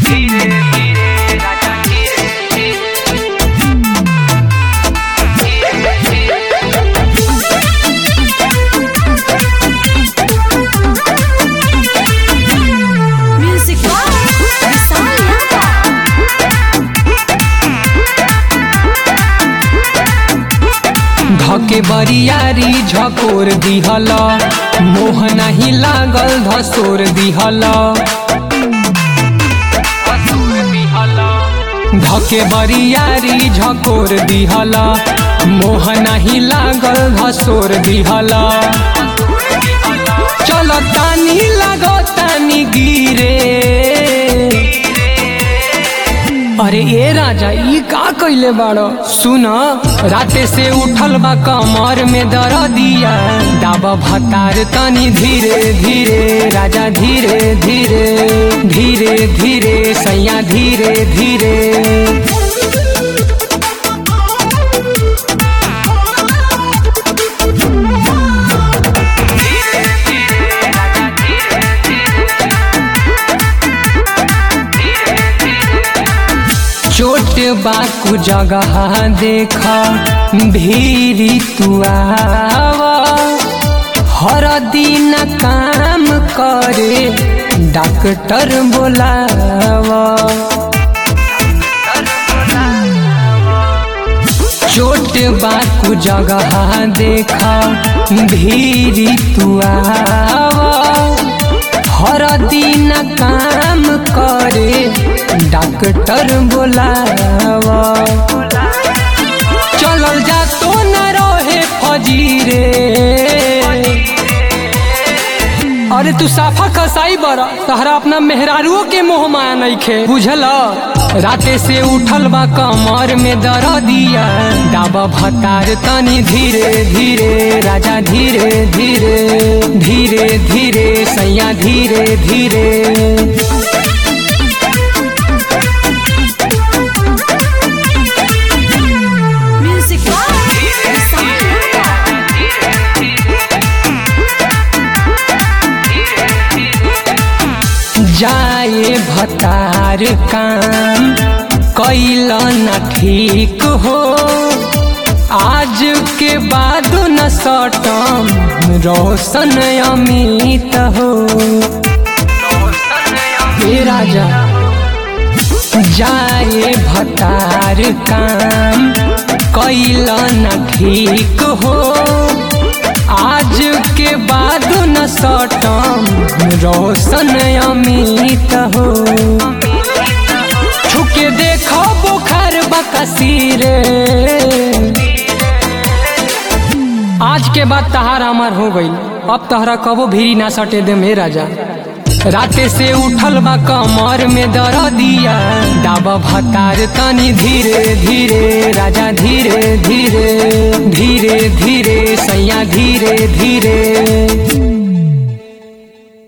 Music Box Messiah. धके बरियारी झकोर दिहल मोह नाही लागल धसोर दिहल धके बरियारी झकोर दिहल मोह नाही लागल धसोर दिहल चल तानी लागो तानी गिरे अरे ए राजा ई का कइले बाड़ो सुन राते से उठल बा कमर में दर दिया दाबा भतार तनी धीरे धीरे राजा धीरे धीरे धीरे धीरे सैया धीरे धीरे चोट बाकू जगह देख भीरी तू आवा हर दिन काम करे डॉक्टर बोलावा चोट बाकू जगह देख भीरी तू आवा हर दिन काम करे डॉक्टर बोलावा चलल जा तो न रहे फजीरे अरे तू साफा कसाई बड़ा तहरा अपना मेहरारुओ के मोह माया नइखे बुझल राते से उठल बा कमर में दर दिया दाबा भतार तनी धीरे धीरे राजा धीरे धीरे धीरे धीरे सैया धीरे धीरे Music Box Messiah. जाए भतार काम कैल न ठीक हो आज के बाद न सटम रोशन अमित हो हे राजा जाए भतार काम कैल न ठीक हो आज के बाद न सटम रोशन अमित हो छुके देखो बुखार बकसीरे आज के बाद तहार अमर हो गई अब तहरा कबो भीरी ना सटे दे मे राजा राते से उठल बा कमर में दर दिया दाबा भतार तनी धीरे धीरे राजा धीरे धीरे धीरे धीरे सैया धीरे धीरे